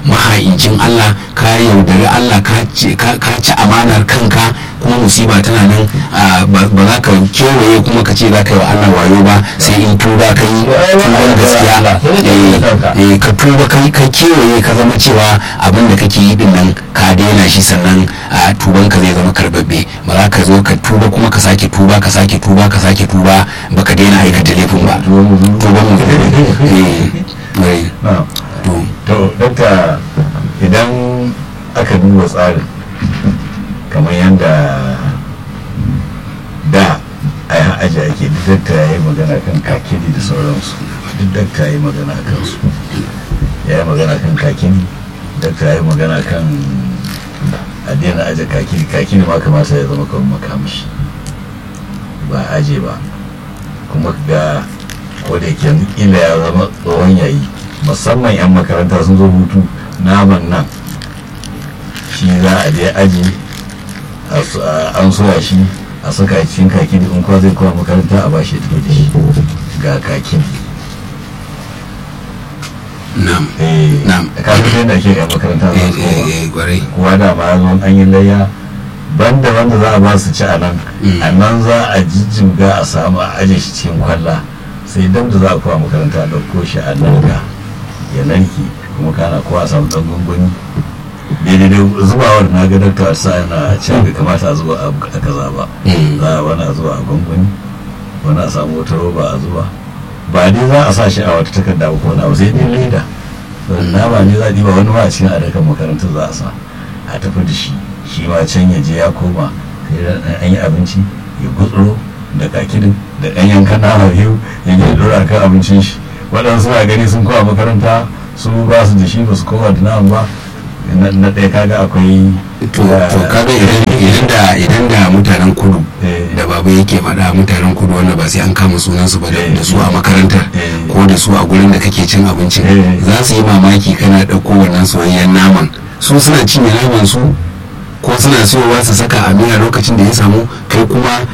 mahaicin Allah ka yaudari Allah ka ci amanar kanka kuma musiba tana nan ba za ka kewaye kuma ka ce za ka yi wa Allah wayo ba sai in tuba ka yi tuban gaskiya ka tuba ka kewaye ka zama cewa abin da kake yi din nan ka daina shi sannan tuban ka zai zama karbabbe ba za ka zo ka tuba kuma ka sake tuba ka sake tuba ka sake tuba ba ka daina aikata laifin ba tuban mu to dokta idan aka duba tsarin kamar yadda da a yi aji ake duk dakta ya yi magana kan kakini da sauransu duk dakta ya yi magana kan su ya yi magana kan kakini dakta ya yi magana kan adina aje kakini kakini ma kamata ya zama kamar makamashi ba aje ba kuma ga wadda ke ila ya zama tsohon yayi musamman 'yan makaranta sun zo hutu naman nan shi za a je aji an soya shi a saka cikin kaki in kwa zai kowa makaranta a bashi tafi da shi ga kakin nam nam kafin da ke yan makaranta za su kwarai kuwa da ma zo an yi layya banda wanda za a ba su ci a nan a nan za a jijjiga a samu a aje shi cikin kwalla sai dam da za a kowa makaranta a ɗauko shi a nan ga ya narke kuma kana kowa a samu ɗan gunguni daidai da zubawar na ga dakta sa yana cewa bai kamata a zuba a kaza ba za a wani a zuba a gwangwani wani a samu wata roba a zuba ba dai za a sa shi a wata takarda ba ko na sai dai leda nama ne za a diba wani ma a cikin adakan makarantar za a sa a tafi da shi shi ma can ya je ya koma an yi abinci ya gutsuro da kakidin da ɗan yankan nama biyu ya je dora kan abincin shi waɗansu na gani sun kowa makaranta su ba su da shi ba su kowa da nama ba na ɗaya kaga akwai to kaga idan da idan da mutanen kudu da babu yake faɗa mutanen kudu wanda ba sai an kama sunan su ba da su a makarantar ko da su a gurin da kake cin abincin za su yi mamaki kana ɗauko wannan soyayyen naman su suna cinye naman su ko suna siyowa su saka a miya lokacin da ya samu kai kuma